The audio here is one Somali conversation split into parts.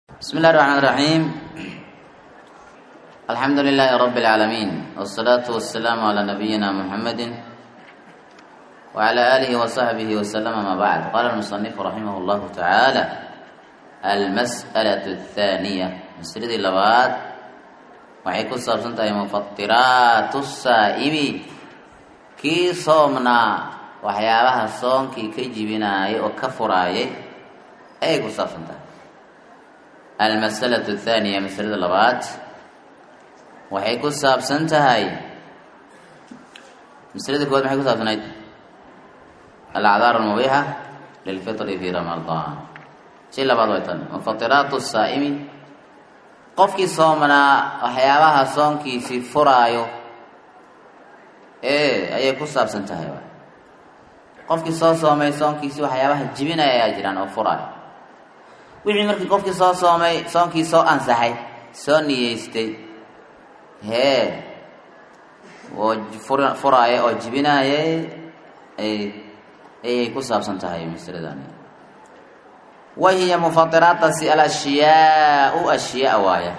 بسم الله الرحمن الرحيم الحمد لله رب العالمين والصلاة والسلام على نبينا محمد وعلى آله وصحبه وسلم ما بعد قال المصنف رحمه الله تعالى المسألة الثانية مسألة اللبات waxay ku saabsan tahay mufatiraatu saa'imi kii soomnaa waxyaabaha soonkii ka jibinaayay oo ka furaayay ayay ku saabsan tahay almasalatu athaaniya masalada labaad waxay ku saabsan tahay masalada kowaad maxay ku saabsanayd alacdaar almubiixa lilfitri fi ramadaan si labaad way tan mufatiraatu saa'imi qofkii soomanaa waxyaabaha soonkiisii furaayo ee ayay ku saabsan tahay qofkii soo soomay soonkiisii waxyaabaha jibinaya ayaa jiraan oo furaayo wixii markii qofkii soo soomay soonkii soo ansaxay soo niyeystay hee oo furaaya oo jibinaayay ayay ku saabsan tahay masaladan wahiya mufatiraatasi alashyaau ashyaa waaya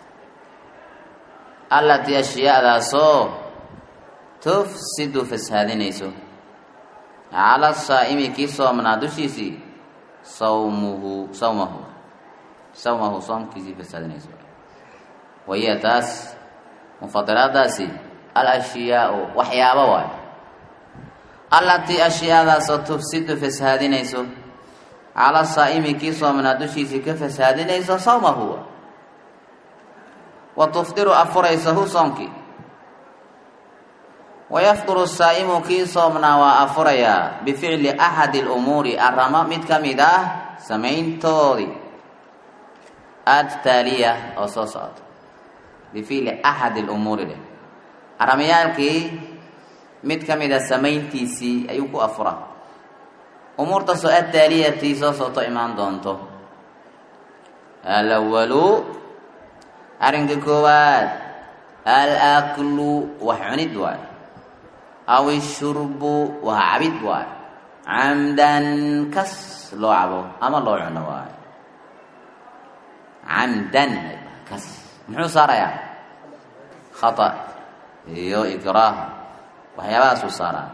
allatii ashyaadaasoo tufsidu fasaadinayso cala saa'imi kii soomnaa dushiisii sawmuhu sawmahu sawmahu soomkiisii fasaadinayso wahiya taas mufatiraadaasi alashyaau waxyaabo waayo allatii ashyaadaasoo tufsidu fasaadinayso cala saa'imi kii soomanaa dushiisii ka fasaadinayso sawmahu wa tufdiru afuraysahu soomkii wayafduru saa'imu kii soomnaa waa afurayaa bificli axadi lumuuri aramo mid ka mid ah samayntoodii adtaaliya oo soo socota bificli axadi lumuuri dheh aramayaalkii mid ka mid a samayntiisii ayuu ku afuraa umuurtaasoo adtaaliyati soo socoto imaan doonto alawalu arrinka koowaad alaklu wax cunid waayo aw ishurbu wax cabid waayo camdan kas loo cabo ama loo cuno waayo camdan kas muxuu saarayaa khata iyo ikraah waxyaabahaasuu saaraa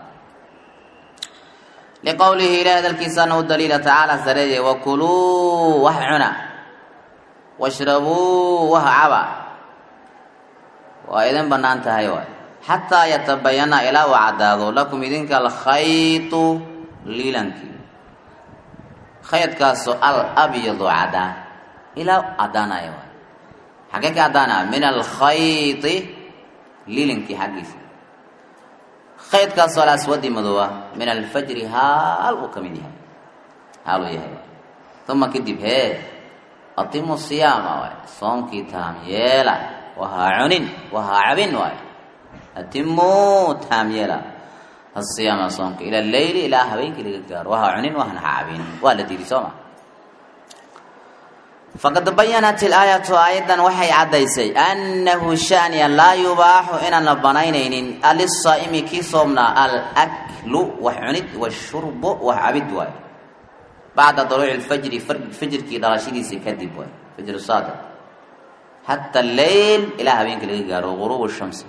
liqowlihi ilahi hadalkiisana u daliila tacaala sareeye wakuluu wax cuna washrabuu wax caba waa idin bannaan tahay waay xataa yatabayana ilaa uu caddaado lakum idinka alkhaytu liilankii khaydkaasoo al abyadu caddaa ilaa caddaanaya waay xaggee ka caddaanaya min alkhayti liilankii xaggiisa khaydkaasoo alaswadi madooba min alfajri haal uu ka mid yahay haal uu yahay uma kadib hee atimu siyaama waay soomkii taam yeela wahaa cunin wahaa cabin waay atimuu taam yeela asiyaama soomka ila leyli ilaa habeenkii laga gaaro wahaa cunin wahana ha cabin waa la diiday sooma faqad bayanat ilaayatu aayaddan waxay caddaysay annahu shaniya laa yubaaxu inaan la banaynaynin alisaa'imi kii soomnaa alaklu wax cunid washurbu wax cabid waayo bacda daluuci lfajri fajrkii dhalashadiisii kadib waay fajru saadiq xata alleyl ilaa habeenkii laga gaaro guruub shamsi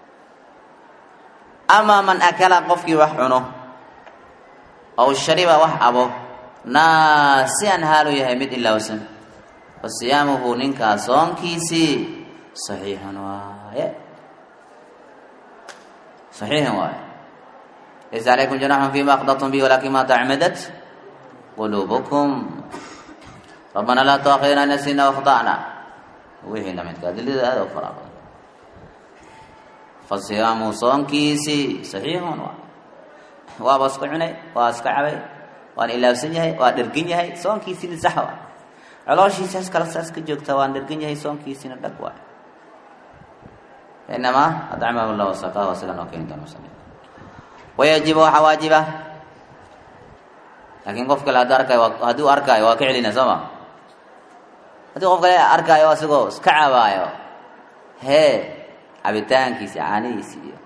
amaa man akala qofkii wax cuno aw shariba wax cabo naasian haaluu yahay mid ilaawsan fasiyaamuhu ninkaa soonkiisii saxiixan waaye saxiixan waaye laysa calaykum junaxun fima akhda'tum bihi walakin ma tacmadat quluubukum rabbana laa tuakhidna nasina wakhda'na wixii lamidka adilada aada u faraa badan fasiyaamuhu soonkiisii saxiixun waay waaba iska cunay waa iska cabay waan ilaabsan yahay waa dhergan yahay soonkiisiina sax waay colooshiisaas kale saas ka joogta waan dhergan yahay soonkiisina dhag waay inamaa adcamahu llah wasaqaah waa sidan oo keeni doona musali wayajibu waxaa waajiba laakiin qof kale hadda arkaayo hadduu arkaayo waa ka celina soo ma haddii qof kale arkaayo isagoo iska cabaayo hee cabitaankiisi caanihiisi iyo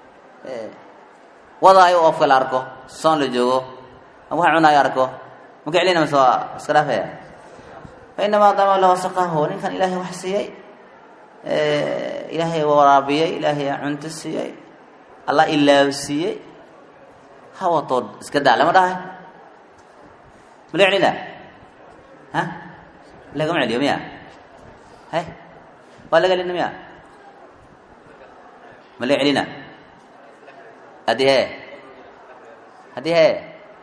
wadaayo qof kale arko soon la joogo wax cunaayo arko ma ka celina mase waa iska dhaafaya fainamaa dama lahu saqahu ninkan ilaahay wax siiyey ilaahay waraabiyey ilaahay cunto siiyey allah ilaabsiiyey hawatood iska daa lama dhahay mala celina ha lagama celiyo miya hay waa laga celina miya mala celina haddii hee haddii hee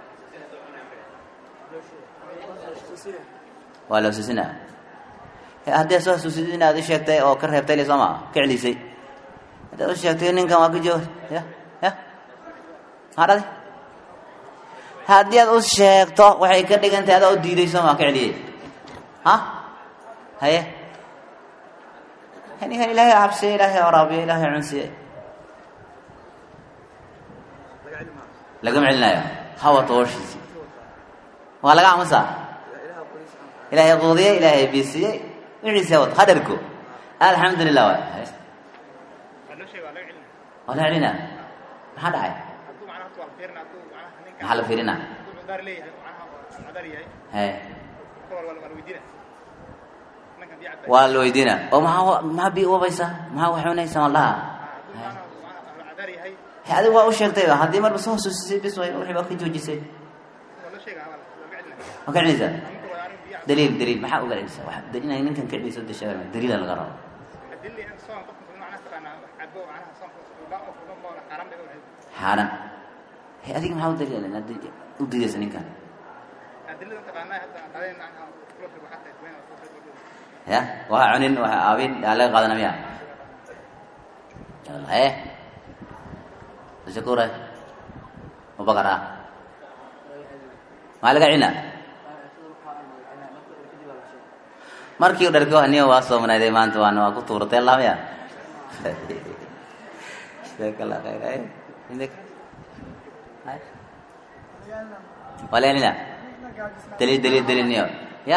waa la xusuusina haddii soo xusuusid inaad u sheegtay oo ka reebtay le sooma ka celisay haddaad u sheegtay ninkan waa ka joog ya ya maxaa dhaday haddii aad u sheegto waxay ka dhigan tahay adaa u diiday sooma ka celiyey ha haye ninkan ilaahay cabsiye ilaahay waraabiye ilaahay cunsiye lagama celinayo hawa tooshiisi waa laga aamusaa ilaahay quudiyey ilaahay biisiyey wixiisa wad hadarko alxamdu lilah waay waa la celina maxaa dhacay maxaa la fiirina he waa la weydiina oo maxaa maxaa bi wabaysaa maxaa wax cunaysaa walaha he adigu waa u sheegtay haddii marba soo xusuusisay bis way wixii baa ka joojisay waa ka celinaysaa daliil daliil maxaa uga celinaysaa wax daliil ninkan ka celinaysa de sheegay daliila laga rabo xaaran he adiga maxaa u daliil haddii u diidaysa ninkan ya waa cunin waa aabin aa laga qaadana miya he shakura mabakar ah maa laga celina markii u dharko aniga waa soomanaaday maanta waana waa ku tuuratay laamaya jazaakalla khayr waa la celina daliil daliil daliil niyo ya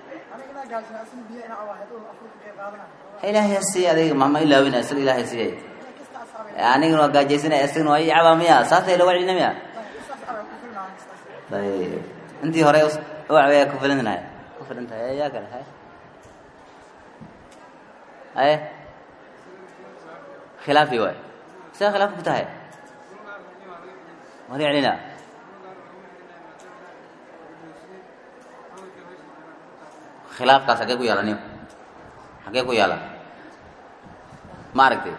ilaahay siiye adiga mama ilaawina isaga ilaahay siiyey anigana waa gaajaysanaya isagana waa icaba miya saasay laga celina miya ayb intii hore uwacbaya ku filantahay ku filan tahay yaa kale hay haye khilaafi waay sidaa khilaafka ku tahay wali celina khilaafkaas hagee ku yaala niyo hagee ku yaala ma aragtay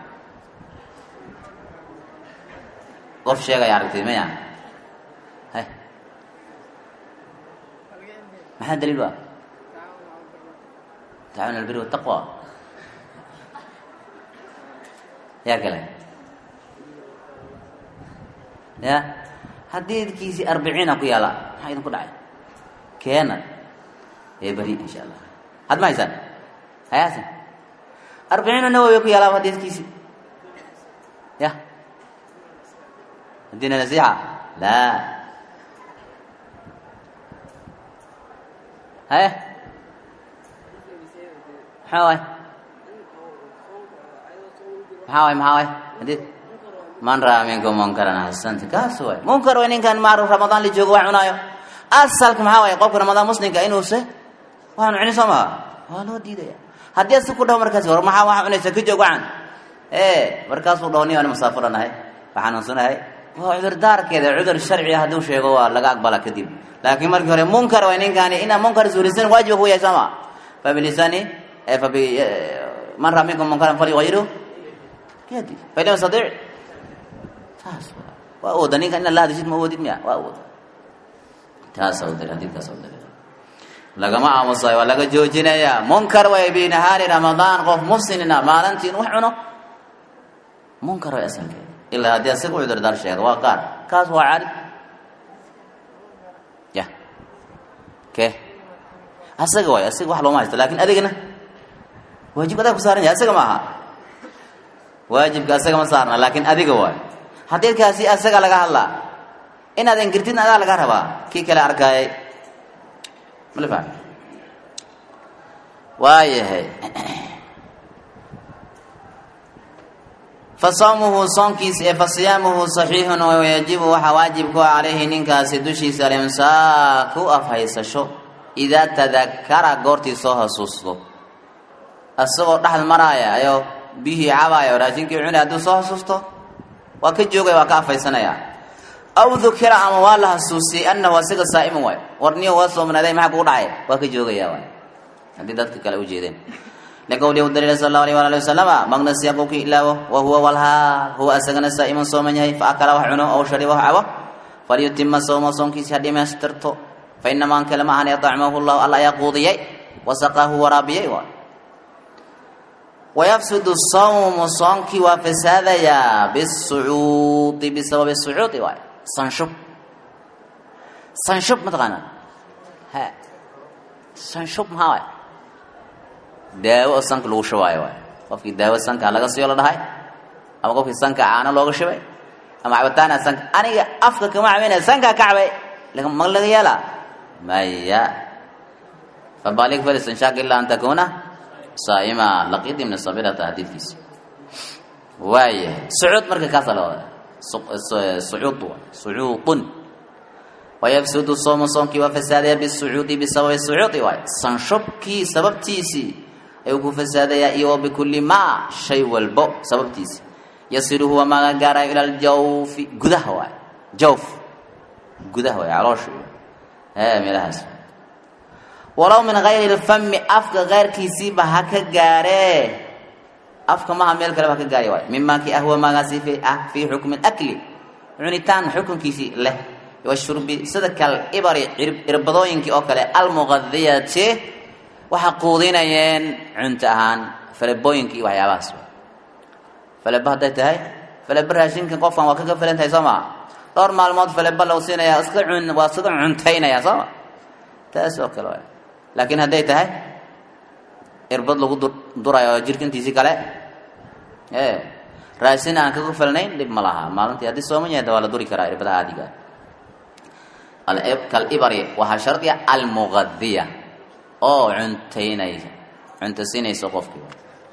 qof sheegaya aragtay maya hay maxaa daliil waa tacaawun albiri wataqwa yaa kale ya hadiidkiisii arbiciina ku yaala maxaa idinku dhacay keena ee beri insha allah had ma haysaan hayaasan arbiciina nawowi ku yaala hadiidkiisii ya haddiina nasiixa laa haye maxaa waay maxaa waay maxaa waay hadid man raa minkum munkaran xasanta kaas waay munkar way ninkan maaruf ramadaan la joogo waa cunaayo asalka maxaa waay qofka ramadaan muslimka inuuse waanu cuni soo maha waa loo diidaya haddii asi ku dhaho markaasi war maxaa waxaa cunaysa ka joog wacan e markaasuu dhaho ni aan musaafuranahay waxaanuunsanahay waa cudurdaarkeeda cudur sharci hadduu sheego waa laga aqbala kadib laakiin markii hore munkar way ninkaani inaa munkar suulisan waajiba ku yahay sooma fabilisani fabi man raa minkum munkaran falyugayiru yadi fain lam yastadic taas waa awooda ninkan ina la hadishid ma awoodid miya waa awooda taas awdal hadiidkaas awdal lagama aamusayo waa laga joojinayaa munkar way binahaari ramadaan qof muslimina maalintii in wax cuno munkar way asalkeeda ilaa haddii asaga u cudurdaar sheega waa qaar kaas waa caadi ya ke asaga waay asaga wax looma haysto lakin adigana waajibka adaa ku saaran yahay asaga ma aha waajibka asaga ma saarna laakin adiga waay hadiidkaasi asaga laga hadlaa inaad inkirtidna adaa laga rabaa kii kale arkaayay mala fahmi waayahay fasawmuhu soonkiisa ee fasiyaamuhu saxiixun wayajibu waxaa waajib ku ah calayhi ninkaasi dushiisa alimsaaku afhaysasho idaa tadakara goortii soo hasuusto isagoo dhexda maraaya ayoo biyihii cabaaya oo raashinkii cunaya hadduu soo hasuusto waa ka joogaya waa ka afaysanaya aw dukira ama waa la hasuusiyey annahu asiga saa'iman waay warniyo waa soomanaaday maxaa kugu dhacay waa ka joogaya waay haddii dadka kale u jeedeen liqowlihi daliil sal allahu alayh waala ali wasalama magnasiya qowkii ilaawo wa huwa walhaal huwa asagana saa'iman sooman yahay fa akala wax cuno ow shariba wax cabo falyutima sawma soonkiisi ha dhimaystirto fa inamaa ankale ma ahan yadacmahu llahu alla ayaa quudiyey wasaqaahu waraabiyey waay wayafsudu sawmu soonkii waa fasaadayaa bisucuudi bisababi sucuudi waay sanshub sanshub mataqaanaa ha sanshub maxaa waay daawo oo sanka lagu shubaayo waay qofkii daawo sanka laga siyo la dhahay ama qofkii sanka caano looga shubay ama cabitaana sanka aniga afka kama cabinaya sankaa ka cabay ma laga yeelaa maya fabalik falistanshaaq ilaa an takuuna saa'ima laqid ibn sabirata xadiidkiisa waayahay sucuud marka kaasa la wada sucuud sucuudun wayafsudu soomu soomkii waa fasaadaya bisucuudi bisababi sucuudi waay sanshubkii sababtiisii ayuu ku fasaadayaa iyo wa bikulli maa shay walbo sababtiisii yasiru huwa maaga gaarayo ila aljawfi gudaha waay jawf gudaha waay caloosha ee meelahaas walow min gayri lfami afka keyrkiisiiba ha ka gaaree afka maha meel kaleba ha ka gaari waay mimaa kii ahwa maagaasi fi ah fii xukmi akli cunitaan xukunkiisii leh washurbi sida kal ibari irbadooyinkii oo kale almuqadiyati waxa quudinayeen cunto ahaan falebooyinkii waxyaabahaas faleba hadday tahay faleba raashinkan qofkan waa kaga filan tahay soo maa dhowr maalmood faleba lagu siinaya iska cun waa iska cuntaynaya soo ma taas oo kale waay laakiin hadday tahay irbad lagu durayo oo jirkintiisii kale e raashin aan kaga filnayn dhib ma laha maalintii haddii sooman yahay waa la duri karaa irbadaha aadiga kalibari waxaa shardiya almuqadiya oo cuntaynaysa cunto siinaysa qofkii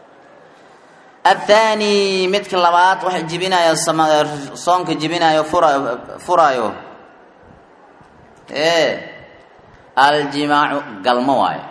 athani midka labaad waxa jibinayo soonka jibinayo fura furaayo e aljimaacu galmo waayo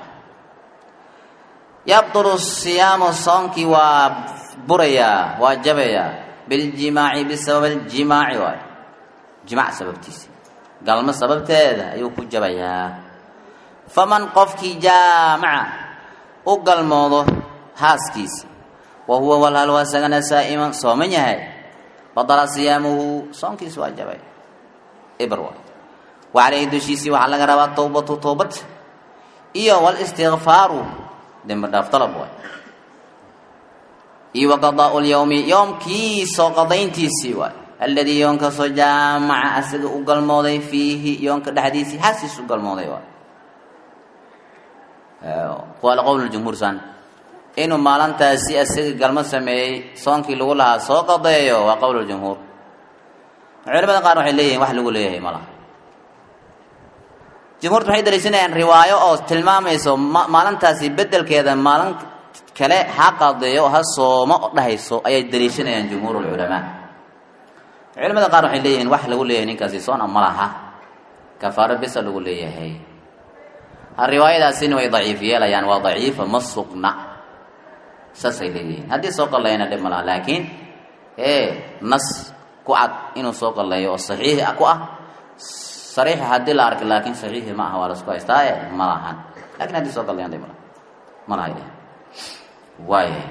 yabdulu siyaamu soonkii waa burayaa waa jabayaa biljimaaci bisabab aljimaaci waayo jimaac sababtiisa galmo sababteeda ayuu ku jabayaa faman qofkii jaamaca u galmoodo haaskiisi wa huwa walhal waa isagana saa'iman sooman yahay badala siyaamuhu soonkiisi waa jabay ibr waay wa caleyhi dushiisii waxaa laga rabaa towbatu toobad iyo walistikfaaru dembi dhaaf dalab waay iyo wa qadaau lyawmi yoomkii soo qadayntiisii waay alladii yoonkaasoo jaamaca asaga u galmooday fiihi yoonka dhexdiisii hasiis u galmooday waay qaala qowl jumhuur san inuu maalintaasi asaga galmo sameeyey soonkii lagu lahaa soo qadeeyo waa qowl jumhuur culamada qaar waxay leeyihin wax lagu leeyahay ma laha jumhuurtu waxay daliishanayaan riwaayo oo tilmaamayso maalintaasi bedelkeeda maalin kale ha qadeeyo ha soomo dhahayso ayay daliishanayaan jumhuur lculamaa culamada qaar waxay leeyihiin wax lagu leeyahay ninkaasi soona ma laha kafaaro bisa lagu leeyahay riwaayadaasina way daciif yeelayaan waa daciifa ma sugna saasay leeyihiin haddii soo qalleeyana dhib ma laha laakiin e nas ku cad inuu soo qalleeyo oo saxiix ku ah sariixa haddii la arka laakiin saxiixi ma aha waa lasku haystaaye ma lahan lakin haddii soo qalleeyan dhib ma laha ma laha ileh waaya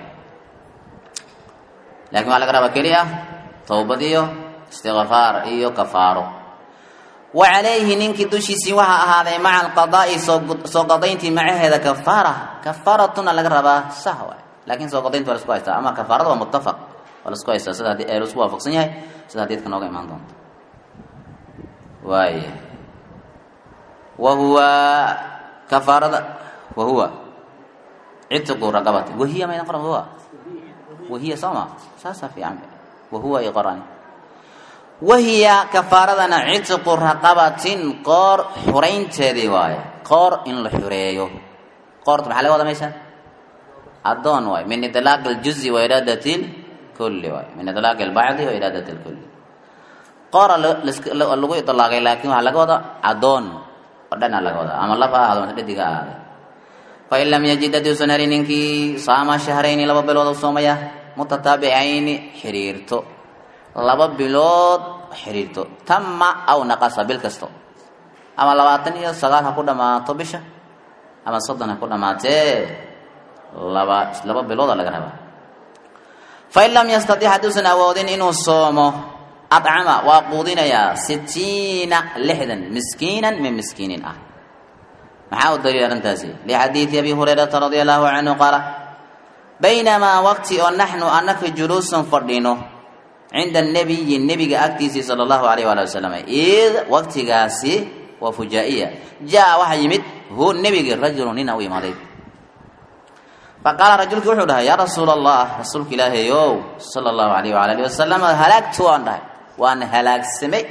lakin waxaa laga rabaa keliya towbad iyo istikfaar iyo kafaaro wa calayhi ninkii dushiisii waxaa ahaaday maca alqadaa'i soo qadayntii macaheeda kafaara kafaaratuna laga rabaa sah waay lakin soo qadaynta waa lasku haystaa ama kafaarada waa muttafaq waa lasku haystaa sida hadii lasku waafaqsan yahay sida hadiidka nooga imaan doonto waaya wa huwa kafaarada wa huwa citiqu raqabati wahiya maydan qoran wahuwa wahiya sooma saasaa fiican wahuwa iyo qorani wahiya kafaaradana citiqu raqabatin qoor xuraynteedii waaye qoor in la xureeyo qoorta maxaa laga wada meeshaan addoon waay min idlaaq aljuzi wa iraadati lkulli waay min idlaaq albacdi wa iraadati lkulli qoora lagu idlaaqay laakiin waxaa laga wada addoon oo dhanaa laga wadaa ama lab ha ahaado mase dhadig ha ahaade fain lam yajid hadduusan helin ninkii saama shahrayni laba bilood u soomaya mutataabicayni xiriirto laba bilood xiriirto tama aw naqasa bil kasto ama labaatan iyo sagaal ha ku dhammaato bisha ama soddon ha ku dhammaatee laba laba bilooda laga rabaa fain lam yastatic hadduusan awoodin inuu soomo acama waa quudinayaa sitiina lixdan miskiinan min miskiinin ah maxaa u daliil arrintaasi lixadiidi abi hurayrata radia allahu canhu qaala baynamaa waqti oo naxnu anaka juluusan fadhino cinda nabiyi nebiga agtiisii sala allahu alayh waali wasalam id waqtigaasi waa fujaa-iya jaa waxaa yimid hu nebigi rajulu nina u imaaday faqaala rajulkii wuxuu dhahay yaa rasuula allah rasuulka ilaahayow sala allahu alayh waala alihi wasalam halaagtu waan dhahay waan halaagsamay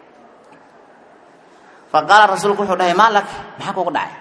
faqaala rasuulku wuxuu dhahay maa lak maxaa kugu dhacay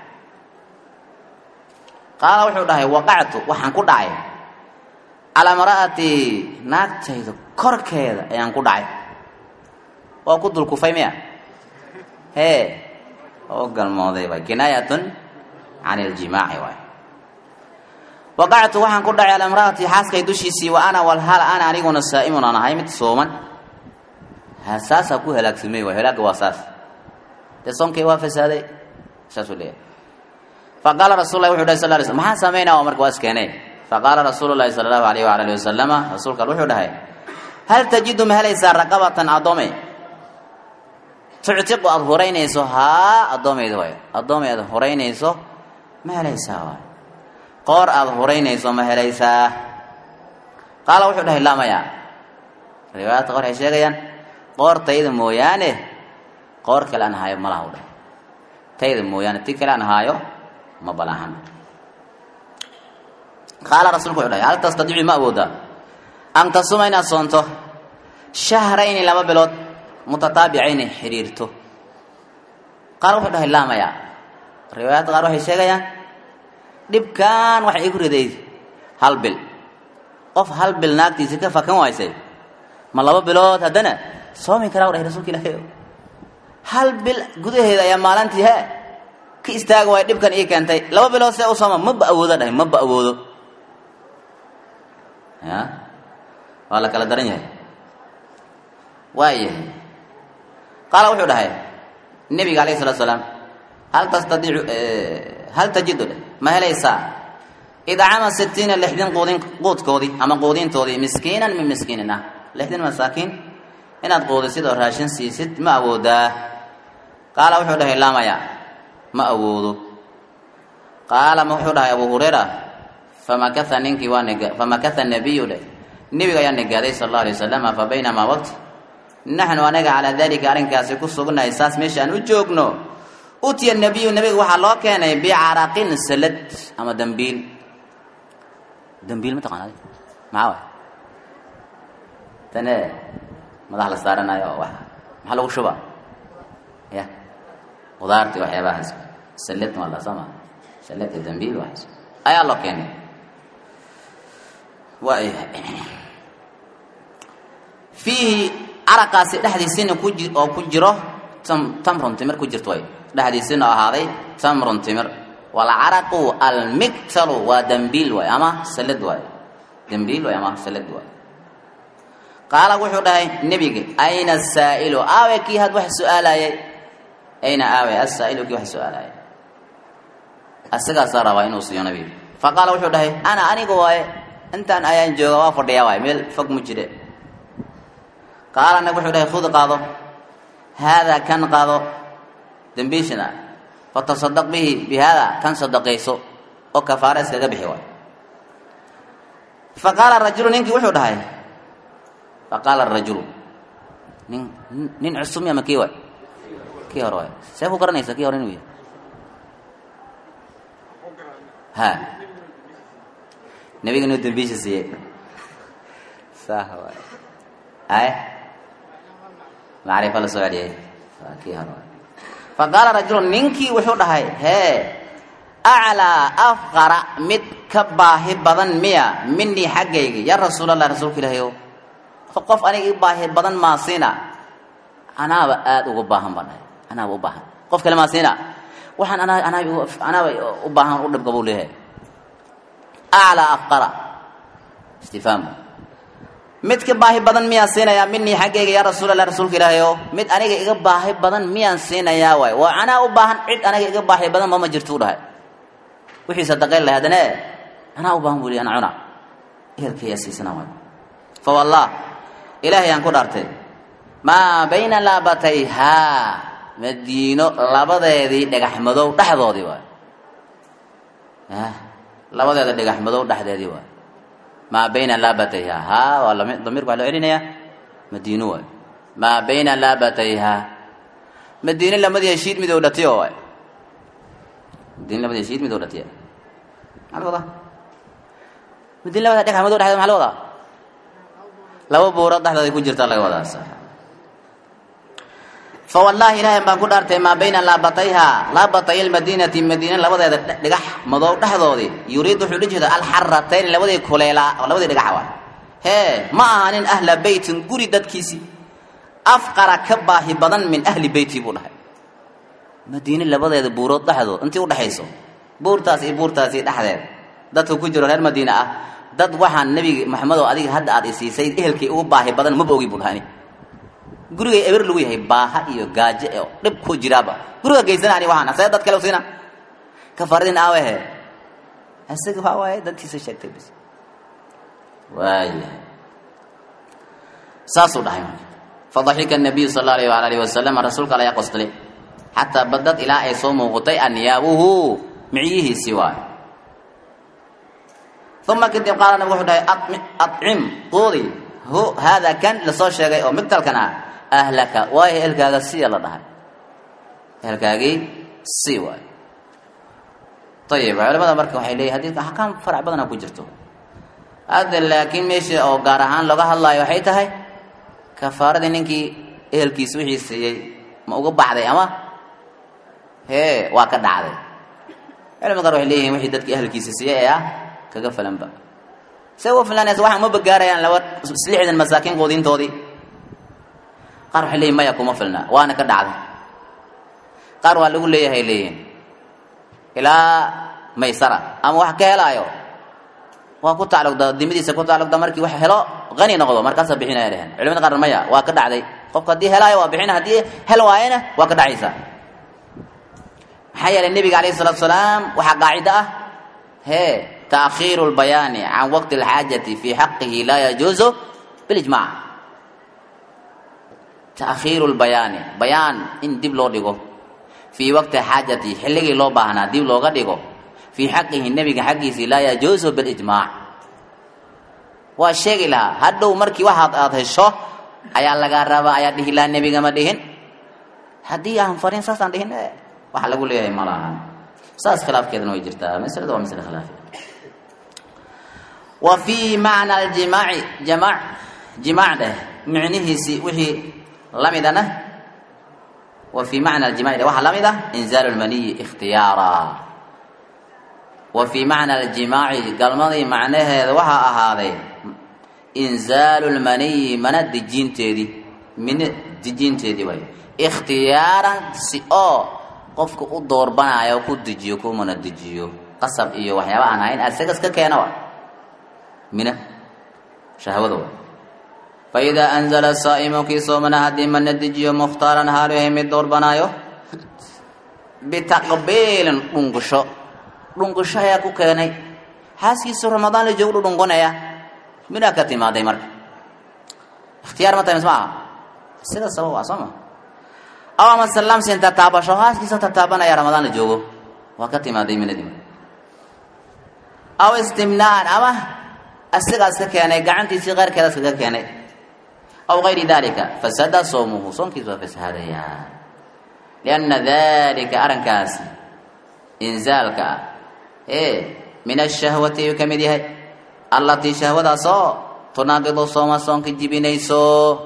qaala wuxuu dhahay waqactu waxaan ku dhacay calaa mara'atii naagtayda korkeeda ayaan ku dhacay waa ku dulkufay miya hee oo galmooday waay kinaayatun can iljimaaci waay waqactu waxaan ku dhacay calaa imra'atii xaaskay dushiisii wa ana walhal ana aniguna saa'imun aan ahay mid sooman saasaa ku halaagsamay waay halaagga waa saas dee soonkay waa fasaaday saasuu leeyahay faqaala rasul lahi wuxu dhahy sal lay sl maxaan samaynaa oo marka waa iskeenay faqaala rasuulu llahi sala allahu alayh waala alihi wasalama rasuulka wuxuu dhahay hal tajidu ma helaysaa raqabatan addoome tuctiqu aada horeynayso haa addoomayda waay addoomay aada horeynayso ma helaysaa waay qoor aada horeynayso ma helaysaa qaala wuxuu dhahay laa maya riwaayadka qor waxay sheegayaan qoor tayda mooyaane qoor kale aan haayo malaha u dhahay tayda mooyaane ti kale aan haayo ma balaahan qaala rasuulku wuxuu dhahay hal tastadiicu ma awoodaa an tasuma inaad soonto shahrayni laba bilood mutataabicayni xiriirto qaar wuxuu dhahay laa maya riwaayadda qaar waxay sheegayaan dhibkan waxay igu riday hal bil qof hal bil naagtiisi ka fakan waysay ma laba bilood haddana soomi karaa u dhahay rasuulka ilaahay hal bil gudaheeda ayaa maalintii he ka istaaga waay dhibkan ii keentay laba bilood see u sooma maba awoodo dhahay maba awoodo ya waa la kala daran yahay waayahay qaala wuxuu dhahay nebiga alayh salatu salaam hal tastadiicu hal tajidu ma helaysaa idcama sitiina lixdin quudin quudkoodii ama quudintoodii miskiinan min miskiinin ah lixdin masaakiin inaad quudisid oo raashin siisid ma awoodaa qaala wuxuu dhahay laamaya ma awoodo qaala ma wuxuu dhahay abu hurayra famakatha ninkii waa nega famakatha nabiyu dheh nebiga ayaa negaaday sala allahu alay wasalama fa baynamaa waqti naxnu anaga calaa dalika arrinkaasi ku sugnahay saas meesha aan u joogno utiya nabiyu nebiga waxaa loo keenay bicaraqin salad ama dambiil dambiil ma taqaanad maxaa waay tane madax la saaranayo oo wax maxaa lagu shubaa ya qudaartii waxyaabahaas salad waa la sama salad iyo dambiil waxaas ayaa loo keenay waayahay fiihi caraqaasi dhexdiisina ku ji oo ku jiro tam tamrun timir ku jirto way dhexdiisina oo ahaaday tamrun timir walcaraqu almiktalu waa dambiil waay ama salad waay dambiil waay ama salad waay qaala wuxuu dhahay nebiga ayna asaa'ilu aawe kii had wax su-aalayay ayna aawe asaa'ilu kii wax su-aalayay asigaasaa rabaa inuu siiyo nabiga faqaala wuxuu dhahay ana aniga waaye intaan ayaan jooga waa fadhiyaa waay meel fog mu jire qaala nab wuxuu dhahay khud qaado haadaa kan qaado dambiishana fatasadaq bihi bi haada kan sadaqayso oo kafaara iskaga bixi waay faqaala rajulu ninkii wuxuu dhahay faqaala rajulu nin nin cusub ama kii waay kii hore waay see ku garanaysa kii hore inuu yahay ha nebiga inuu dambiisha siiyey sah waay ay macrifo la soo celiyay waa kii hore waay faqaala rajulu ninkii wuxuu dhahay hee aclaa afqara mid ka baahi badan miya minii xaggaygi ya rasuulallah rasuulka ilaahay o qof aniga i baahi badan maasiina anaaba aada uga baahan baan dhahay anaaba u baahan qof kale maasiina waxaan anaa anaa anaaba u baahan u dhibga buu leeyahay aclaa afqara istifhaam midka baahi badan miyaan siinayaa minii xaggayga yaa rasuulallah rasuulka ilaahay oo mid aniga iga baahi badan miyaan siinayaa waay waa anaa u baahan cid aniga iga baahi badan mama jirto u dhahay wixii sadaqayn lahay haddana e anaa u baahan buu lihi ana cuna ehelkayaa siisana waay fa wallah ilaahay aan ku dhaartay maa bayna laabatayhaa madiino labadeedii dhagax madow dhexdoodii waay labadeeda dhagax madow dhexdeedii waay maa bayna laabatayha haa waa lami damiirku waa loo celinayaa madiino waay maa bayna laabatayha madiine lamadii heshiid midow dhatiyo waay madiine lamadii heshiid midow dhatiya maxaa la wadaa madiine labada dhagax madow dhexdeeda maxaa la wadaa laba buurood dhexdooday ku jirtaa laga wadaa sax fawallaahi ilaahay baan ku dhaartay maa bayna laabatayha laabatay lmadiinati madiine labadeeda dhigax madow dhexdoodii yuriid wuxuu la jeeda alxaratayn labadii kuleelaa labadii dhigax waa hee ma ahanin ahla beytin guri dadkiisii afqara ka baahi badan min ahli beyti buu dhahay madiine labadeeda buurood dhexdood intii udhexayso buurtaas iyo buurtaasi dhexdeed dadka ku jiro reer madiine ah dad waxaan nebiga maxamedow adiga hadda aad isiisay ehelkii ugu baahi badan maba ogi buu dhahani gurigay eber lagu yahay baaha iyo gaajo oo dhib ku jiraaba guriga geysana ani waxaan asee dad kale u siina kafaradin aawehe isaga waxa waaye dantiisa sheegtay bis waayahay saasuu dhahay fadaxika nabiyu sal allahu alayh waala alihi wasalam rasuulka alla ayaa qoslay xataa badad ilaa ay soo muuqatay anyaabuhu micyihiisii waay uma kadib qaala nabigu wuxuu dhahay acim quudi hu haada kan lasoo sheegay oo migtalkan ah ahlaka waayo ehelkaaga siya la dhahay ehelkaagii si waayo ayib culamada marka waxay leeyihin hadii axkaam farac badana ku jirto hadda laakiin meesha oo gaar ahaan looga hadlaayo waxay tahay kafaaradii ninkii ehelkiisa wixii siiyey ma uga baxday ama hee waa ka dhacday culamada qaar waxay leeyihin wixii dadkii ehelkiisa siiyey ee ah kaga falanba se uga filanaysa waxaan uma bagaarayaan laba lixdan masaakiin quudintoodii qaar waxay leeyihin maya kuma filna waana ka dhacday qaar waa lagu leeyahay leeyihin ilaa maysara ama wax ka helaayo waa ku tacalluqda dimadiisa ku tacalluqda markii wax helo qani noqdo markaasaa bixinaya dhehen culimada qaar maya waa ka dhacday qofka haddii helaayo waa bixina haddii hel waayana waa ka dhacaysa maxaa yeelay nebiga alayhi salatu salaam waxaa qaacida ah hee taakhiiru lbayaani can waqti alxaajati fii xaqihi laa yajuuzu bilijmac taakhiiru lbayaani bayaan in dib loo dhigo fii waqti xaajati xilligii loo baahnaa dib looga dhigo fii xaqihi nebiga xaggiisii laa yajuusu bilijmaac waa sheegi lahaa hadhow markii waxaad aada hesho ayaa lagaa rabaa ayaa dhihi lahaa nebiga ma dhihin haddii aan farin saasaan dhihin waxa lagu leeyahay ma laha saas khilaafkeedana way jirtaa maslada waa masle khilaafi wa fii macna aljimaaci jamaac jimaac dheh micnihiisii wixii lamidana wa fii macna aljimaci dheh waxaa lamid ah inzaalu lmaniyi ikhtiyaara wa fii macna aljimaaci galmadii macnaheeda waxaa ahaaday inzaalu lmaniyi mana dejiinteedii mino dejiinteedii way ikhtiyaaran si oo qofka u doorbanayo ku dejiyo kumana dejiyo qasab iyo waxyaaba aan ahayn asagas ka keena wa mina shahwada wa fa idaa anzala saa'imu kii soomana haddii mana dejiyo mukhtaaran haalu yahay mid doorbanaayo bitaqbiilin dhungasho dhungasho ayaa ku keenay xaaskiisu ramadaan la joogu dhudhunqonaya minaa ka timaaday marka ikhtiyaar ma tahay mis ma aha sida sabab ah soo ma aw ama salamsin tataabasho haaskiisa tataabanaya ramadaan la joogo waa ka timaaday minadii aw istimnaan ama asigaas ka keenay gacantiisii keyrkeedaas kaga keenay aw gayri dalika fasada soomuhu soonkiis waa fasahaadaya lianna dalika arrinkaasi inzaalka ah ee min ashahwati ayuu ka mid yahay allatii shahwadaasoo tunaaqidu sooma soonka jibinayso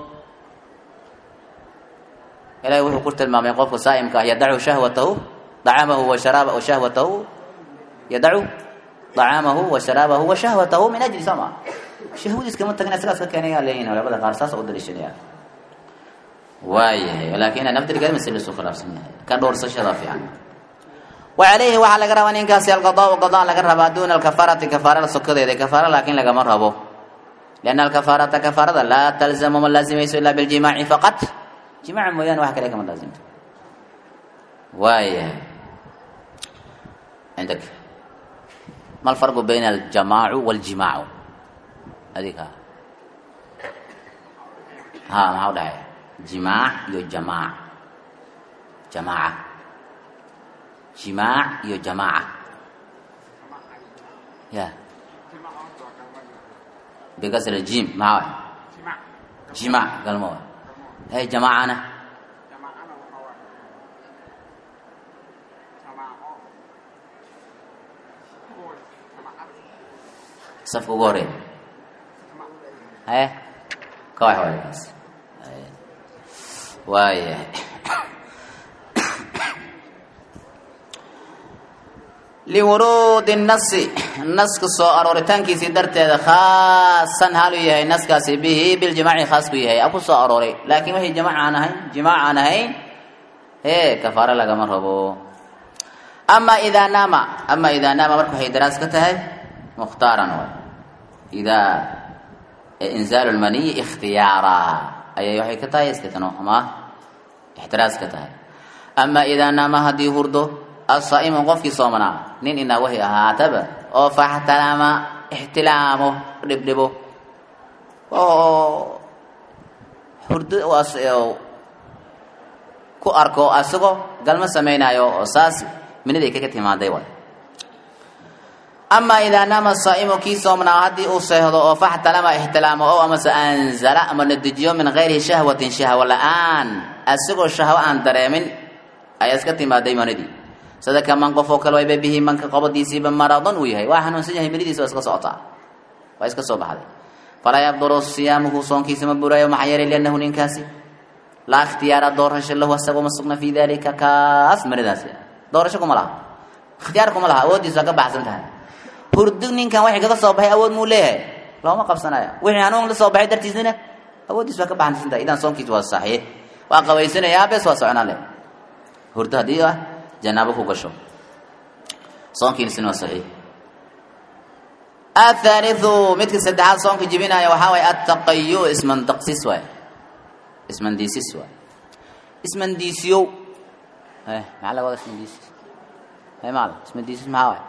ilahay wuxuu ku tilmaamay qofka saa'imka ah yadacu shahwatahu dacaamahu wa sharaaba wa shahwatahu yadacu dacaamahu wa sharaabahu wa shahwatahu min ajli sama shahwadiis kama tagin sidaas ka keenaya leeyihin culamada qaar saas u daliishanaya waayahay laakiin naftirkeeda masale isu khilaafsan yahay ka dhowrsashada fiican wacalayhi waxaa laga rabaa ninkaasi alqadaau qadaa laga rabaa duuna alkafaarati kafaarada sokadeeda kafaara laakiin lagama rabo lianna alkafaarata kafaarada laa talzamu ma laazimayso ilaa biljimaaci faqat jimaaca mooyaane wax kale kama laazimto waayahay عندك ما الفرق بين الجماع والجماع هذيك ها ما هو ده جماع يو جماع جماعة جماع يو جماعة يا بكسر الجيم ما هو جماع قال ما هو هي جماعة أنا safka ugu horeeya haye ka wax waay kaas waayahay liwuruudi nasi naska soo arooritaankiisii darteeda khaasan haluu yahay naskaasi bihi biljimaaci khaas ku yahay a ku soo arooray laakiin wixii jamac aan ahayn jimaac aan ahayn hee kafaaro lagama rabo ama idaa naama ama idaa naama marka waxay daraas ka tahay مختارا إذا إنزال المني اختيارا أي يحيى كتاي استثناء ما احتراز كتاي أما إذا نام هدي هردو الصائم قف صومنا نين إن وهي هاتب أو فاحتلام احتلامه دبدبه أو هردو واس ku arko asagoo galma samaynayo oo saas minadii kaga timaaday way ama idaa naama saa'imu kii soomnaa haddii uu seehdo oo faxtalama ixtilaamo o amase anzala ama nadejiyo min gayri shahwatin shahwo la-aan asagoo shahwo aan dareemin ayaa iska timaaday manidii sida kaman qof oo kale wayba bihi manka qabadiisiiba maradan uu yahay waa xanuunsan yahay manidiisa waa iska socotaa waa iska soo baxday falaa yabduru siyaamuhu soonkiisa ma buraayo maxaa yeelay liannahu ninkaasi laa ikhtiyaara doorasho lahu asagoo ma sugna fii dalika kaas manidaasi doorasho kuma laha ikhtiyaar kuma laha awooddiisa waa ka baxsan tahay hurdu ninkan waxay kaga soo baxay awood muu leeyahay looma qabsanayo wixii hanuun la soo baxay dartiisnina awooddiis waa ka baxansantahay idan soonkiis waa saxiix waa qabaysanayaa bes waa soconaa le hurdo haddii ah janaabo ku gasho soonkiisina waa saxiix athaalithu midka saddexaad soonka jibinaya waxaa waye attaqayu ismandaqsis waay ismandiisis waay ismandiisiyow eh maxaa laga wada ismandiisis hay maal ismandiisis maxaa waay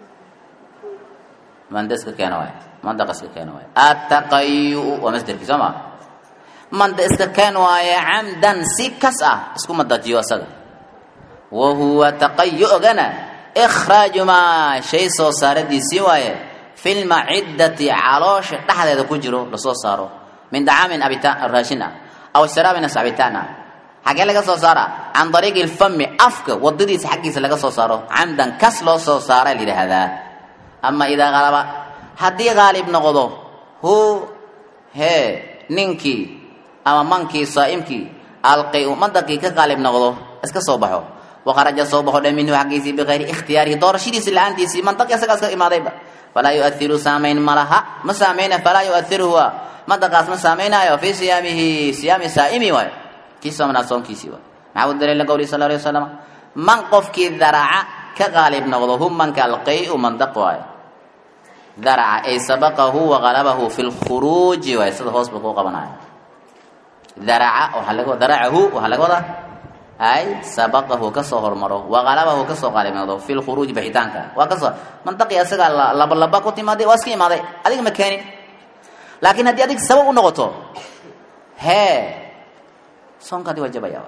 mandaska keena waay mandaqaska keena waay attaqayu waa masderkii soo maa manda iska keen waaye camdan si kas ah isku madajiyo asaga wa huwa taqayu-gana ikhraaju maa shay soo saaradiisii waaye fi lmaciddati caloosha dhexdeeda ku jiro lasoo saaro min dacaamin abitaan raashin ah aw sharaabin as cabitaan ah xaggee laga soo saara can dariiqi lfami afka wadadiisa xaggiisa laga soo saaro camdan kas loo soo saara la yidhaahdaa ama idaa qalaba haddii qaalib noqdo hu hee ninkii ama mankii saa'imkii alqi-u mandaqii ka qaalib noqdo iska soo baxo waqaraja soo baxo dhe minhu xaggiisii bikayri ikhtiyaarihi doorashadiisi la-aantiisii mandaqi isagaa iska imaadayba falaa yu'athiru saamayn ma laha ma saamayna falaa yu'athiru huwa mandaqaas ma saamaynayo fii siyaamihi siyaami saa'imi waayo kii soomnaa soonkiisii waay maxaa u daliila qowli sal alay wasalam man qofkii daraca ka qaalib noqdo hu manka alqay-u mandaq waayo daraca ay sabaqahu waqalabahu fi lkhuruuji waay sida hoos ba kuu qabanayo daraca waxaa laga daracahu waxaa laga wadaa ay sabaqahu kasoo hormaro waqalabahu kasoo qaalib noqdo fi lkhuruuji baxitaanka waa kasoo mandaqi asagaa laba laba ku timaaday waa iska imaaday adiga ma keenin laakiin haddii adig sabab u noqoto hee soonkaadi waa jabaya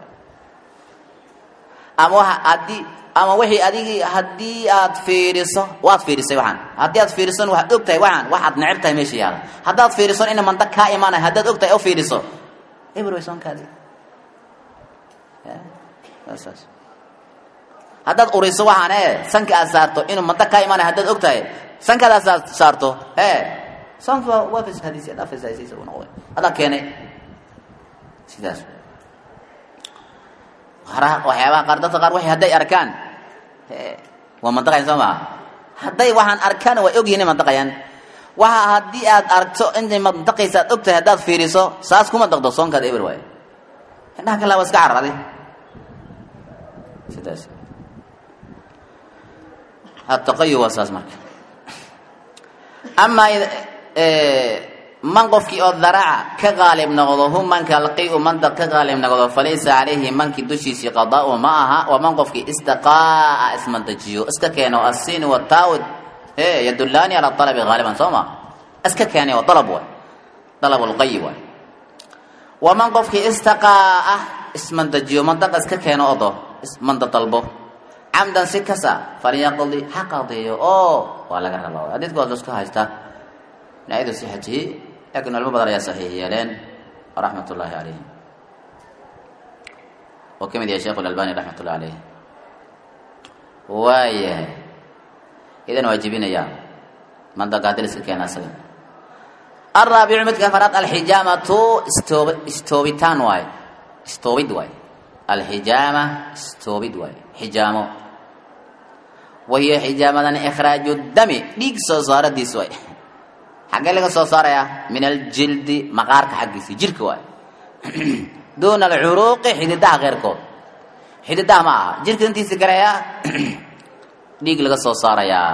ama waa haddii ama wixii adigii haddii aad fiiriso waad fiirisay waxaan haddii aad fiirisan waxaad og tahay waxaan waxaad neceb tahay meesha yaala haddaad fiiriso ina mandaq kaa imaanay haddaad og tahay oo fiiriso eber way soonkaadi saas haddaad uriso waxaan e sanka aad saarto inuu mandaq kaa imaanay haddaad og tahay sankaad aad saarto e soonka waa fashadiisi adaa fashadisiisa u noqday adaa keenay sidaas waxyaabaha qaar dadka qaar waxay hadday arkaan waa mandaqayan soo maha hadday waxaan arkaan way ogyihin mandaqayaan waxa haddii aad aragto intay mandaqaysa aad og tahay haddaad fiiriso saas kuma daqdo soonkaada eber waaye indhaha kale waa iska cararaday sidaas ataqayu waa saas marka amaa man qofkii oo daraca ka qaalib noqdo hu manka alqiu manda ka qaalib noqdo falaysa calayhi mankii dushiisii qadaau ma aha waa man qofkii istaqaa'a ismandajiyo iska keeno asiin wataawid e yadullaani cala alabi haaliban soo ma iska keenay oo dalab waay dalab lqayi waay waa man qofkii istaqaa'a ismandajiyo mandaqa iska keeno odo manda dalbo camdan si kasa falyaqdi ha qadiyo oo waa laga rabaa xadiidka waa laisku haystaa naa'idu sixatihi laakiin culmo badan ayaa saxiix yeeleen raxmat ullaahi calayhim oo ka mid yahay sheekhu lalbani raxmat ullahi caleyh waayahay idan waa jebinayaa mandaqa haddii la iska keena asaga alraabicu midka afaraad alxijaamatu istoob istoobitaan waaye istoobid waaye alxijaama istoobid waaye xijaamo wahiya xijaamadan ikhraaju dami dhiig soo saaradiis waay xaggee laga soo saarayaa min aljildi maqaarka xaggiisa jirka waay duuna alcuruuqi xididaha keyrkood xididaha ma aha jirka intiisi garayaa dhiig laga soo saarayaa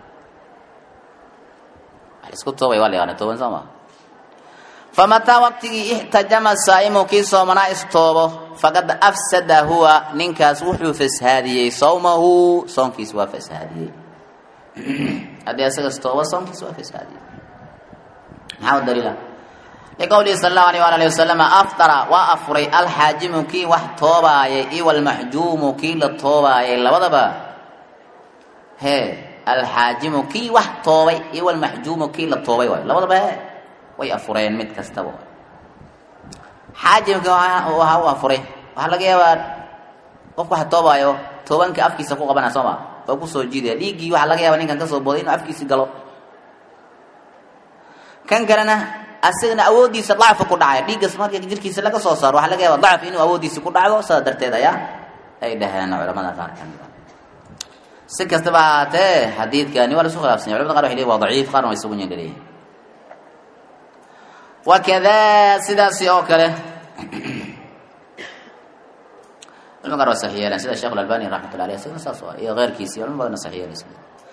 isku toobay waa la yaqaana tooban soo maa famataa waqtigii ixtajama saa'imu kii soomanaa istoobo faqad afsada huwa ninkaas wuxuu fashaadiyey sawmahu soonkiis waa fashaadiyey haddii asaga istoobo soonkiis waa fashaadiyey maxaa u daliila liqowlihi sala allahu alayh waala alihi wasalam aftara waa afuray alxaajimu kii wax toobaayay iyo walmaxjuumu kii la toobaayay labadaba hee alxaajimu kii wax toobay iyo walmaxjuumu kii la toobay waay labadaba he way afureen mid kastaba xaajimka waxa u afuray waxaa laga yaabaa qofku wax toobaayo toobanka afkiisa ku qabana soo ma waa kusoo jiidaya dhiiggii waxaa laga yaaba ninkan kasoo booday inuu afkiisi galo kan kalena asagana awooddiisa dacfa ku dhacay dhiiggas marka jirkiisa laga soo saaro waxaa laga yaaba dacf inuu awooddiisi ku dhacdo sidaa darteed ayaa ay dhaheen culamada qaar kamida si kastaba ahaatee xadiidkani waa la isku khilaafsanya culamada qar waxay leeyihin waa daciif qaarna way isugu nyandhaleyihin wakadaa sidaasi oo kale culma qaar waa saxiix yeeleen sida sheekh albani raxmatullah aleyh isagana saas waa iyo keyrkiisi culmo badanna saxiix yeelaysa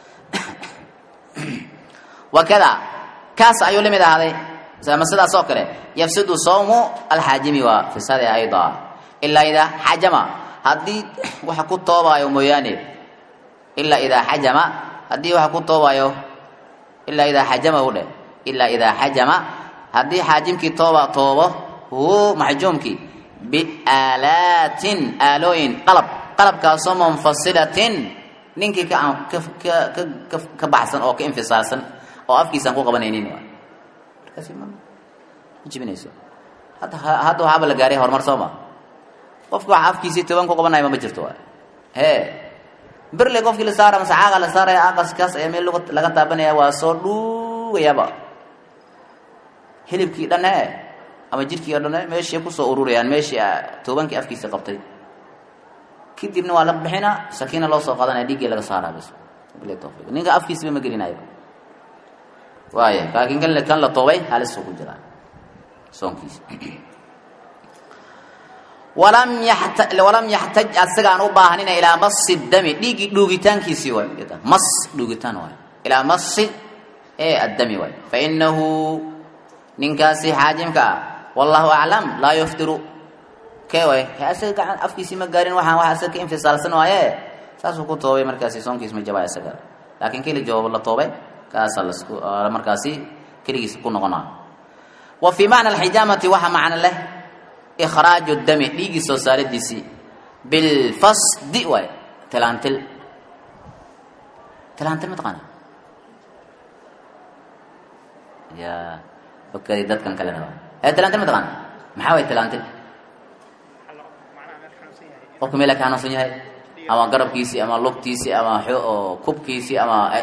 wakada kaas ayuu lamid ahaaday ama sidaas oo kale yafsidu sawmu alxaajimi waa fisade ayda ilaa idaa xajama haddii waxa ku toobaayo mooyaane ilaa idaa xajama haddii waxa ku toobaayo ilaa idaa xajama u dheh ilaa idaa xajama haddii xaajimkii tooba toobo hu maxjuumkii biaalaatin aalooyin qalab qalabkaasoo munfasilatin ninkii ka ka ka baxsan oo ka infisaalsan oo afkiisaan ku qabanaynin markaasi ma jibinayso hadda hadda waxaaba la gaaray horumar soo ma qofki waxa afkiisii toban ku qabanaya ma jirto waay hee birle qofkii la saara mase caaga la saaraya aaqaskaas ayaa meel laga taabanaya waa soo dhuugayaaba hilibkii dhan e ama jirkii o dhan e meeshii kusoo ururayaan meeshii toobankii afkiisa qabtay kadibna waa la bixina sakiina loo soo qadanaya dhiiggii laga saaraa bas ninka afkiisiba ma gelinayo waaya laakiin kan kan la toobay halisuu ku jiraa soonkiisa walam yata walam yaxtaj asagaan u baahanina ilaa masi dami dhiiggii dhuugitaankiisii waay mas dhuugitaan waay ilaa masi ee addami waay fainahu ninkaasi xaajimka ah wallahu aclam laa yuftiru kee way asaga gacan afkiisii ma gaarin waxaan wax asaga ka infisaalsan waaye saasuu ku toobay markaasi soonkiis ma jabaa isaga laakiin keli jawaab la toobay kaasaa lasku markaasi keligiis ku noqonaa wa fii macna alxijaamati waxaa macno leh ikhraaju dami dhiiggii soo saaridiisii bilfasdi waay tilaantil tilaantil ma taqaana ya okadi dadkan kalena waa ee tilaantil ma taqaana maxaa way tilaantil qofka meela ka hanuunsan yahay ama garabkiisii ama lugtiisii ama oo kubkiisii ama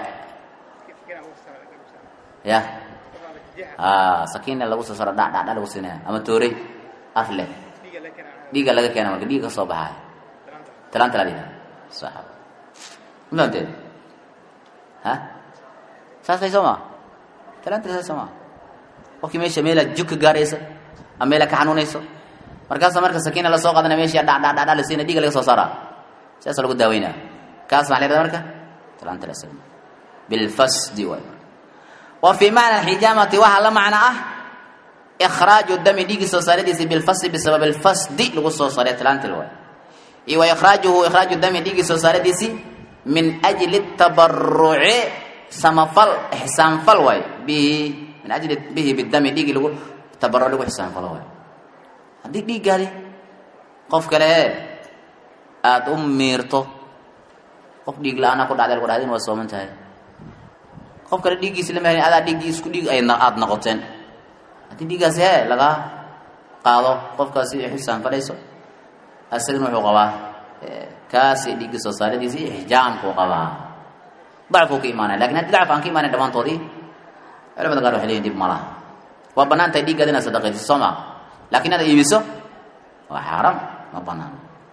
ya a sakiina lagu soo saro dha dha dha lagu siinaya ama toorey af leh dhiiga laga keena marka dhiiga ka soo baxaaya tilaanta la dhiha sax mafahamteed ha saas tay soo maa tilaanta saas soo maa qofkii meesha meelaa jug ka gaaraysa ama meelaa ka xanuunayso markaasa marka sakiina lasoo qaadana meesha dha dha dha dha la siina dhiiga laga soo saaraa sidaasoo lagu daaweynaa kaas maxaa la yhahda marka talaanta la isaga bilfasdi waay wa fii macna alxijaamati waxaa la macno ah ikhraaju dami dhiigii soo saaradiisi bilfasdi bisabab alfasdi lagu soo saaray talaantil waay iyo wa ikhraajuhu ikhraaju dami dhiigii soo saaradiisi min ajli tabaruci samafal ixsaanfal waay bihi min ajli bihi bidami dhiigii lagu tabaruc lagu ixsaanfalo waay haddii dhiiggaadi qof kale ee aada u miirto qof dhiig la-aana ku dhacday lagu dhahdin waa sooman tahay qof kale dhiiggiisi lama helin adaa dhiiggii isku dhiig ay aada noqoteen haddii dhiiggaasi hee lagaa qaado qofkaasi xisaan fadhayso asagana wuxuu qabaa kaasi dhiiggii soo saaradiisi ixjaamkuu qabaa dacfuu ka imaanaya lakin haddii dacf aan ka imaanayn dhammaantoodii culamada qaar waxay leeyihin dib malaha waa bannaan tahay dhiiggaada inaad sadaqayso soo maa lakin inaad iibiso waa xaaraam ma banaan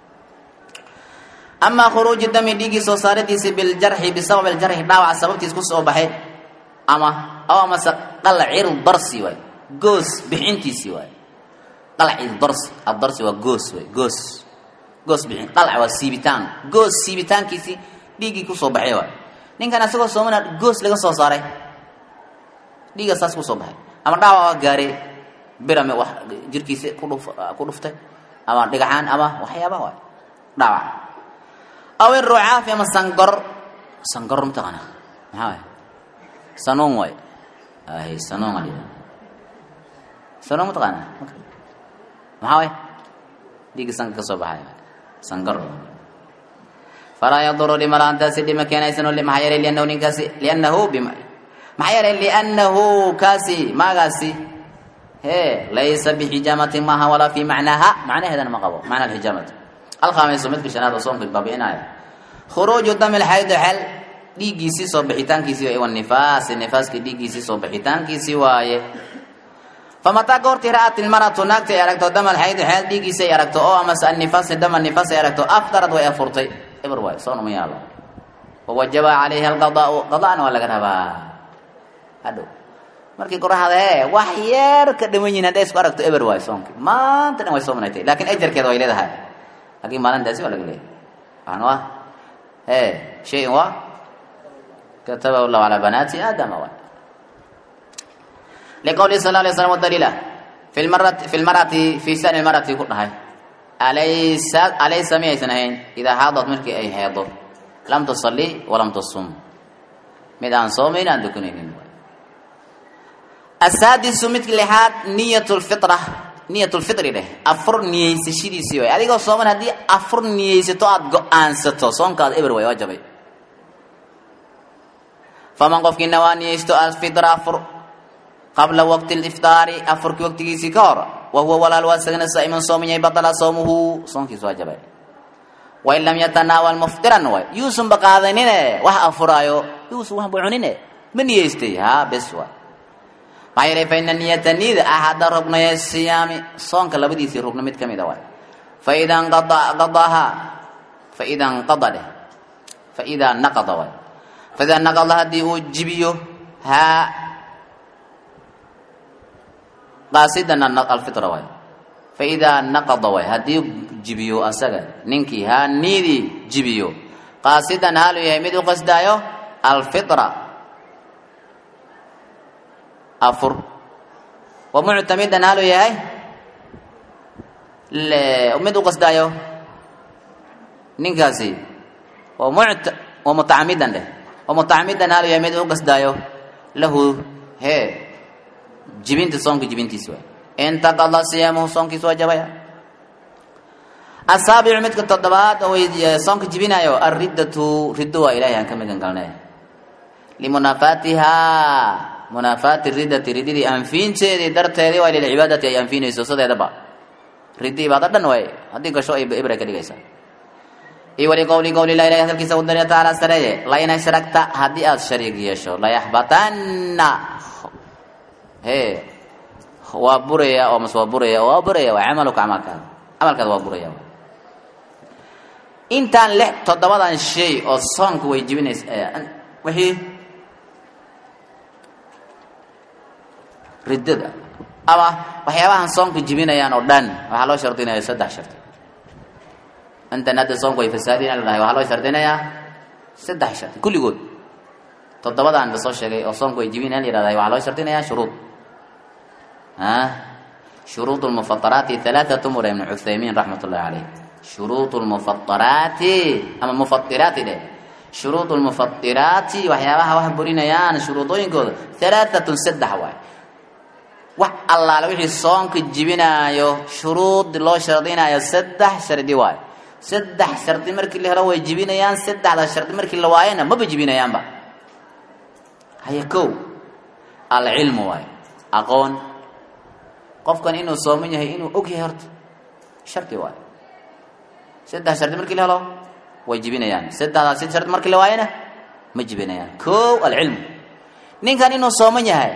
amaa khuruuju dami dhiiggii soo saaradiisi biljarxi bisabab aljarxi dhaawaca sababtiis ku soo baxay ama aw amase qalcil darsi waay goos bixintiisii waay qalcil darsi addarsi waa goos waay goos goos bixin qalca waa siibitaan goos siibitaankiisii dhiiggii kusoo baxay waay ninkan asagoo soomana goos laga soo saaray dhiigga saas kusoo baxay ama dhaawac waa gaaray birame wax jirkiisa kudhuf ku dhuftay ama dhigaxaan ama waxyaaba waay dhaawac aw irucaafi ama sangor sangor mataqaana maxaa waay sanuun waay ay sanuun aa dhida sanuun mataqaana maxaa waay dhiigga sanka ka soo baxay sangor falaa yaduru dhima la-aantaasi dhima keenaysano maxaa yeelay liannahu ninkaasi liannahu bima maxaa yeelay liannahu kaasi maagaasi he laysa bixijaamati maaha walaa fi macnaaha macnaheedana ma qabo macna alxijaamati alkhaamisu midka shanaad oo soomka baabi'inaya khuruuju dami lxaydo xel dhiiggiisii soo bixitaankiisii iwa nifaasi nifaaskii dhiiggiisii soo bixitaankiisii waaye famataa goortii ra'at ilmaratu naagta ay aragto dama alxaydo xeel dhiiggiisi ay aragto oo amase annifaasi dama nifaas ay aragto aftarad way afurtay eber waay soon uma yaalo wawajaba calayha alqadaau qada'na waa laga rabaa hadhow markii qoraxda ee wax yeer ka dhiman yihin hadday isku aragto eber waay soonki maanta dhan way soomanaytay laakiin ajarkeeda way leedahay laakiin maalintaasi waa laga leeyahay waxaan waa e shayin waa katabahu llahu calaa banaati aadama waay liqowlihi sal alay slam daliila fi lmarati fi lmarati fi shani lmarati ku dhahay alaysa alaysa miyaysan ahayn idaa xaadad markii ay heedo lam tusalli walam tasum mid aan soomayn aan dukanaynin asaadisu midka lixaad niyat lfitra niyat lfitri dheh afur niyeysashadiisii waay adigoo sooman haddii afur niyeysato aada go-aansato soonkaada eber waay waa jabay faman qofkii nawaa niyeysto alfitra afur qabla waqti liftaari afurkii waqtigiisii ka hor wa huwa walaal waa isagana saa'iman sooman yahay batala soomuhu soonkiis waa jabay wain lam yatanaawal muftiran waay yuusunba qaadanine wax afuraayo yuusun waxba cunine ma niyeystay haa bes waay maxaa yeelay fa ina niyata niyada axada rugnaya siyaami soonka labadiisii rugno mid ka mid a waay faida nqadaaha faida nqada dheh faidaa naqada waay faidaa naqada haddii uu jibiyo haa qaasidan alfitra waay faidaa naqada waay haddii jibiyo asaga ninkii haa niidii jibiyo qaasidan haalu yahay mid u qasdaayo alfitra afur wa muctamidan haalu yahay mid u qasdaayo ninkaasi wa mut wa mutacamidan dheh wa mutacamidan haalu yahay mid u qasdaayo lahu hee jibinta soonka jibintiisi waay intaqada siyaamuhu soonkiisa waa jabaya asaabicu midka toddobaad oo soonka jibinayo alriddatu riddo waa ilahay aan ka magan galnay limunaafaatihaa munaafaati riddati riddidii anfiinteedii darteedii waa lilcibaadati ay anfiinayso sideedaba riddi ibaado dhan waay haddii gasho ay ibray ka dhigaysaa iyo wali qowli qowli lah ilahi hadalkiisa udariya tacaala sareeye lain ashragta haddii aada shariig yeesho layaxbatanna he waa buraya oo mase waa buraya waa buraya waa camaluka camalkaada camalkaada waa buraya intaan lix toddobadan shay oo soonka way jibinaysa wixii riddada ama waxyaabahan soonka jibinayaan oo dhan waxaa loo shardinaya saddex shardi intan hadda soonku way fasaadin la dhahay waxaa loo shardinayaa saddex shardi kulligood toddobadaan ba soo sheegay oo soonku ay jibinayaan la yihahda waxaa loo shardinayaa shuruud shuruud lmufataraati halaathatu mura ibnu cuthaymiin raxmat ullahi caleyh shuruud lmufataraati ama mufatiraati dheh shuruud lmufatiraati waxyaabaha wax burinayaan shuruudooyinkooda halaahatun saddex waay wax allaale wixii soonka jibinaayo shuruud loo shardinaayo saddex shardi waayo saddex shardi markii la helo way jibinayaan saddexda shardi markii la waayana maba jibinayaanba haya kow alcilmu waayo aqoon qofkan inuu sooman yahay inuu og yahay horta shardi waayo saddex shardi markii la helo way jibinayaan saddexdaas sid shardi markii la waayana ma jibinayaan kow alcilmu ninkan inuu sooman yahay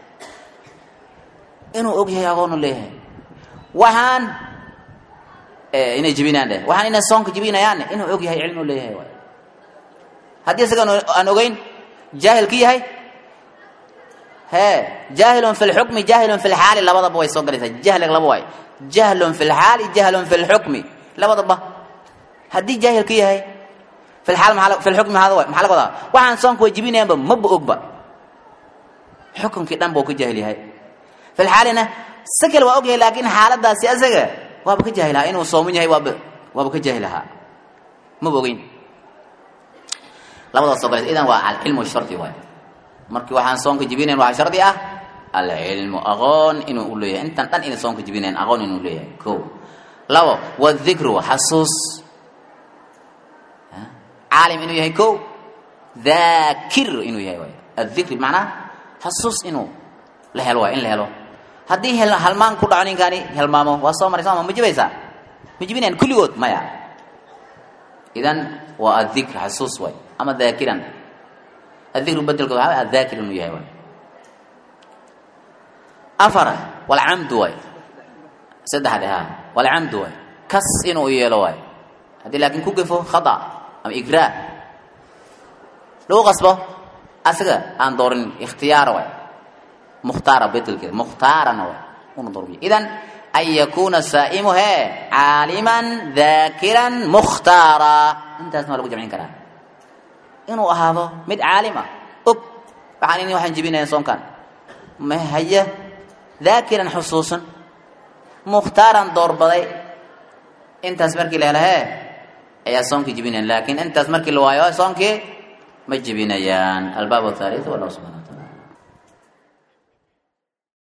inuu og yahay aqoonu leeyahay waxaan inay jibinaan dheh waxaan inay soonka jibinayaanne inuu og yahay cilmi u leeyahay waay haddii isaga aan ogeyn jaahil ka yahay hee jaahilun fi lxukmi jaahilun fi lxaali labadaba way soo galaysaa jahliga laba waay jahlun fi lxaali jahlun fi lxukmi labadaba haddii jaahil ka yahay fi lxaal maa fi lxukmi maxaa maxaa laga wadaa waxaan soonka way jibinayaanba maba ogba xukunkii dhan buu ka jaahil yahay fi lxaalina sakal waa og yahay laakiin xaaladaasi asaga waaba ka jaahilahaa inuu sooman yahay waaba waaba ka jaahilahaa maba ogeyn labadaas soo galaysa idan waa alcilmu shardi waay markii waxaan soonka jibinayn waxaa shardi ah alcilmu aqoon inuu u leeyahay intan dhan inay soonka jibinayn aqoon inuu leeyahay ko labo wadikru xasuus caalim inuu yahay ko dhaakir inuu yahay waay adikri macnaa xasuus inuu la helo waay in la helo haddii halmaan ku dhaco ninkaani helmaamo waa soo maray sooma ma jibaysaa ma jibinayan kulligood maya idan waa adikr xasuus waay ama daakiran adikru bedelkood waxaa adakir inuu yahay waay afar walcamdu waay saddexde ha walcamdu waay kas inuu yeelo waay haddii laakiin ku gefo khata ama igraa lagu qasbo asaga aan doorin ikhtiyaara waay mukhtaara bedelkeeda mukhtaarana waay una dorbiyo idan an yakuuna saa'imu hee caaliman daakiran mukhtaara intaasna waa lagu jamcin karaa inuu ahaado mid caalim ah og waxaan ini waxaan jibinayaa soonkan ma haya daakiran xusuusan mukhtaaran doorbaday intaas markii la helo hee ayaa soonkii jibinayan laakiin intaas markii la waayo soonkii ma jibinayaan albaab athalith wallahu subhana wa taala